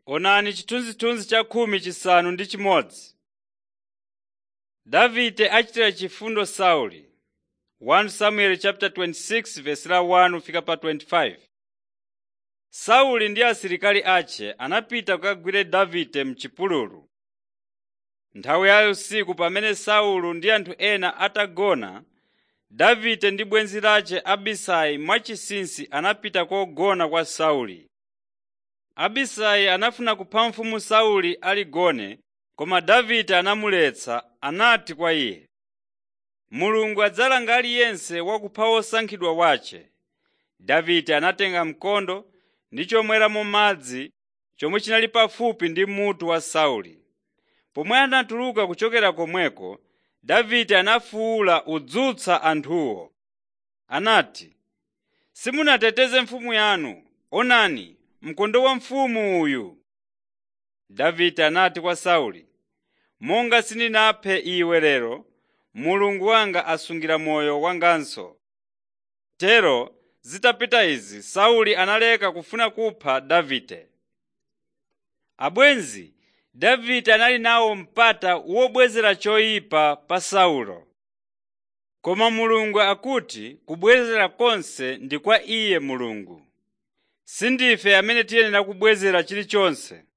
Onani chithunzithunzi cha khumi chisanu ndi chimodzi. Davide achitira chifundo Sauli 1 Samuel chapter 26 verse la 1 kufika pa 25. Sauli ndi asilikali ace anapita kukagwira Davide m'chipululu. Nthawi ya usiku pamene Saulo ndi anthu ena atagona, Davide ndi bwenzi lace Abisai mwachinsinsi anapita kogona kwa Sauli. Abisai anafuna kupha mfumu Sauli aligone, koma Davide anamuletsa anati kwa iye, “Mulungu adzalanga aliyense wakupha wosankhidwa wace.” Davide anatenga mkondo ndi chomweramo madzi chomwe chinali pafupi ndi mutu wa Sauli. Pomwe anatuluka kuchokera komweko, Davide anafuwula udzutsa anthuwo. Anati, “Simunateteze mfumu yanu! Onani, mkondo wa mfumu uyu!” Davide anati kwa Sauli, “Monga sindinaphe iwe lero, Mulungu wanga asungira moyo wanganso.” Tero zitapita izi, Sauli analeka kufuna kupha Davide. Abwenzi, Davide anali nawo mpata wobwezera choyipa pa Saulo. Koma Mulungu akuti kubwezera konse ndi kwa Iye Mulungu. Sindife amene tiyenera kubwezera chilichonse.